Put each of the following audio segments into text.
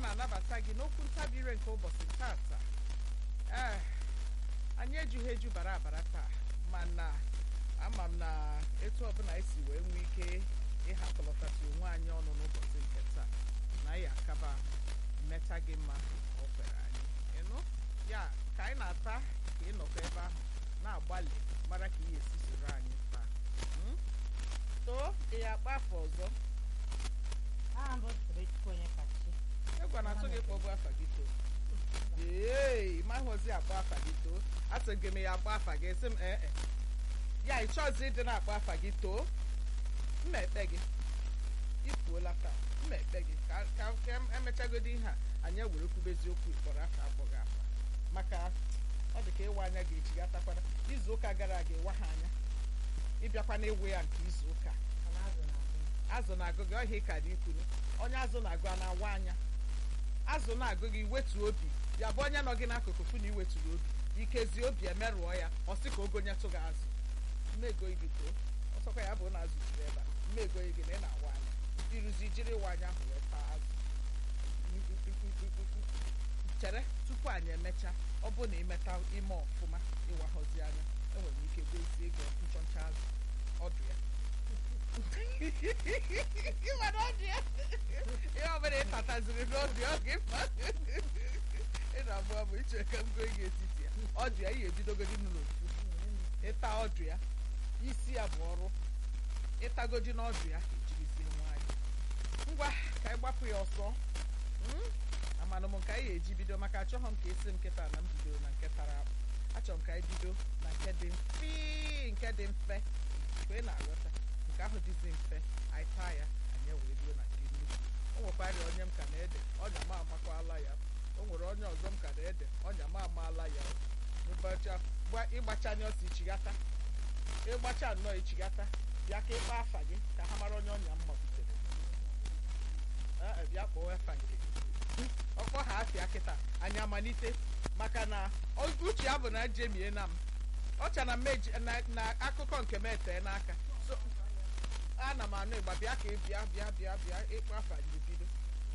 na-anabata gị n'okwu ntabire nke ụbọchị tata ee anyị ejughị eju bara abara taa mana ama m na etu ọbụla esi wee nwee ike ịhakọlọtasị onwe anyị ọnụ n'ụbọchị nke taa na anyị akaba mmeta gị mma ka o kwere anyị ịnụ ya ka anyị na-ata ka ị nọkọ ebe ahụ na-agbalị mara ka ihe esi soro anyị taa Mm? too ị ya akpa afọ ọzọ aha mbụ Tobechukwu onye kachi egwa na atụ gị kpọbụ afa gị too ee mahụzi akpọ afa gị too atụ gị m ya akpọ afa gị sị m ee e. ya ị chọzi ịdị na-akpọ afa gị too mma ekpe gị ifuola taa mma ekpe gị ka ka ka em- emechagodi ihe a anyị ewere kwubezi okwu ịkpọrọ afa akpọghị afa maka ọ dị ka ịwa anya ga-echi gatakwana izu ụka gara aga ịwa ha anya ịbịakwa na ịwụ ya nke izu ụka mana azụ na-adị azụ na-agụ gị ọhịa ịka dị ikwuru onye azụ na-agụ a na-awa anya azụ na-agụ gị wetu obi ya bụ onye nọ gị n'akụkụ fụ na iweturu obi ikezi obi emerụọ ya ọ sị ka ogo nyetụ gị azụ mmego gị too ọsọkwa ya bụ na azụ juru ebe a mmego gị na ị na-awa anya iruzi jiri ịwa anya ahụ wee taa azụ chere tupu anyị emecha ọ bụ na imeta ime ọfụma ịwahọzi anya enwere ike gbezie gị nchọncha azụ ọdụ ya ịmara ọdụ ya ihe ọbụla ịtataziri n'obi ọ gị mma ị na-abụ abụ iche ka m goo gị etiti ya ọdụ ya ihe ebidogodi n'ofu ịta ọdụ ya isi ya bụ ọrụ ịtagodi n'ọdụ ya ejirizie nwayọ ngwa ka anyị gbapụ ya ọsọ Mm? amanụ m nke anyị ga-eji bido maka achọghị m ka esi m nkịta na m bidoro na nke tara akpụ achọrọ m ka anyị bido na nke dị mfe nke dị mfe mgbe ị na-aghọta nke ahụ dịzi mfe anyị taa ya anyị wee ruo na nke nnukwu o nwekwara onye m ka na-ede ọnya m amakwala ya o nwere onye ọzọ m ka na-ede ọnya m amaala ya ụbọchị a- gba- ịgbacha anya ọsọ ichigata ịgbacha nnọọ ichigata bịa ka ịkpa afa gị ka ha mara onye ọnya m mabutere Ee, bịa kpọọ efa nke gị ọkpọ ha afịa kịta anyị amalite maka na o- uche ya bụ na jemie na m ọcha na mmeji na, na akụkọ nke m etee n'aka so ana m anụ ịgba bịa ka ị bịa bịa bịa bịa ịkpọ afa gị bido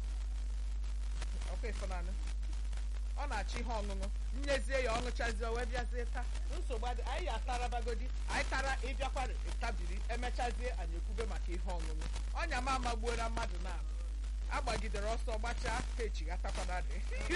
ọkwa ịfụnanụ ọ na-achọ ihe ọṅụṅụ nyezie ya ọṅụchazie o wee bịazie taa nsogbu adị anyị ya atarabagodi anyị tara ịbịakwara ịtabiri emechazie anyị ekwube maka ihe ọṅụṅụ ọnya m amagbuola mmadụ na agbagidere ọsọ gbachaa ka echigatakwana dị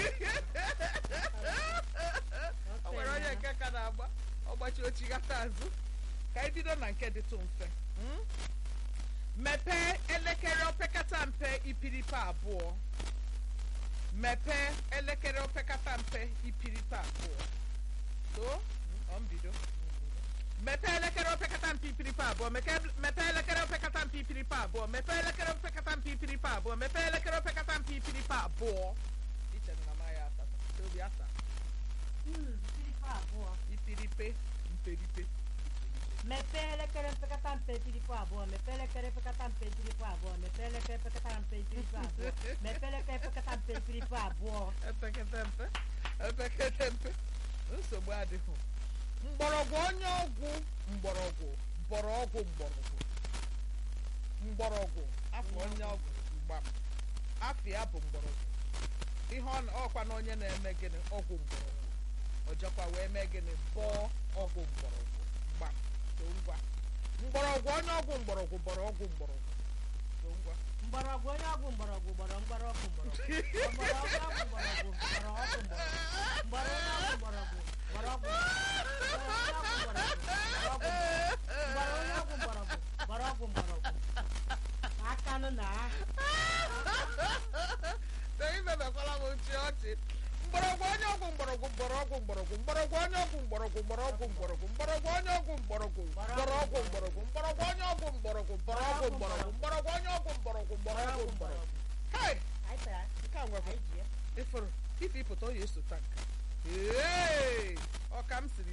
o nwere onye nke ka na-agba ọgbachi ochigata azụ ka anyị bido na nke dịtụ mfe mm? mepee elekere opekata mpe ipiripe abụọ mepee elekere opekata mpe ipiripe abụọ too ọ mbido mepee elekere opekata mpe ipiripe abụọ meke- mepee elekere opekata mpe ipiripe abụọ mepee elekere opekata mpe ipiripe abụọ mepee elekere opekata mpe ipiripe abụọ ichere na ma ya asatọ tobi asa Mpiripe abụọ ipiripe mperipe mepee elekere mpekata mpe mpiripe abụọ mepee elekere mpekata mpe mpiripe abụọ mepee elekere mpekata mpe mpiripe abụọ mepee elekere mpekata mpe mpiripe abụọ epekete mpe epekete mpe nsogbu adịghị mgbọrọgwụ onye ọgwụ mgbọrọgwụ mgbọrọgwụ mgbọrọgwụ mgbọrọgwụ afọ onye ọgwụ mgbam afọ ya bụ mgbọrọgwụ ihe ọ na- ọkwa na onye na-eme gịnị ọgwụ mgbọrọgwụ ọjọkwa wee mee gịnị bọọ ọgwụ mgbọrọgwụ gbam so ngwa mgbọrọgwụ onye ọgwụ mgbọrọgwụ bọrọ ọgwụ mgbọrọgwụ so ngwa mgbọrọgwụ onye ọgwụ mgbọrọgwụ gbọrọ mgbọrọgwụ mgbọrọgwụ mgbọrọgwụ ọgwụ mgbọrọgwụ gbọrọ ọgwụ mgbọrọgwụ mgbọrọ onye ọgwụ mgbọrọgwụ gbọrọ ọgwụ gbọrọ ọgwụ mgbọrọgwụ akanụ na na imebekwala m nchi ọchị mgbọrọgwụ onye ọgwụ mgbọrọgwụ mgbọrọgwụ mgbọrọgwụ mgbọrọgwụ onye ọgwụ mgbọrọgwụ mgbọrọgwụ mgbọrọgwụ mgbọrọgwụ onye ọgwụ mgbọrọgwụ mgbọrọgwụ mgbọrọgwụ mgbọrọgwụ onye ọgwụ mgbọrọgwụ mgbọrọgwụ mgbọrọgwụ mgbọrọgwụ onye ọgwụ mgbọrọgwụ mgbọrọgwụ mgbọrọgwụ hei anyị tara nke a nwekwa anyị ji ya ịfụrụ ife ịpụta ọ ya eso tank ee ọ ka m siri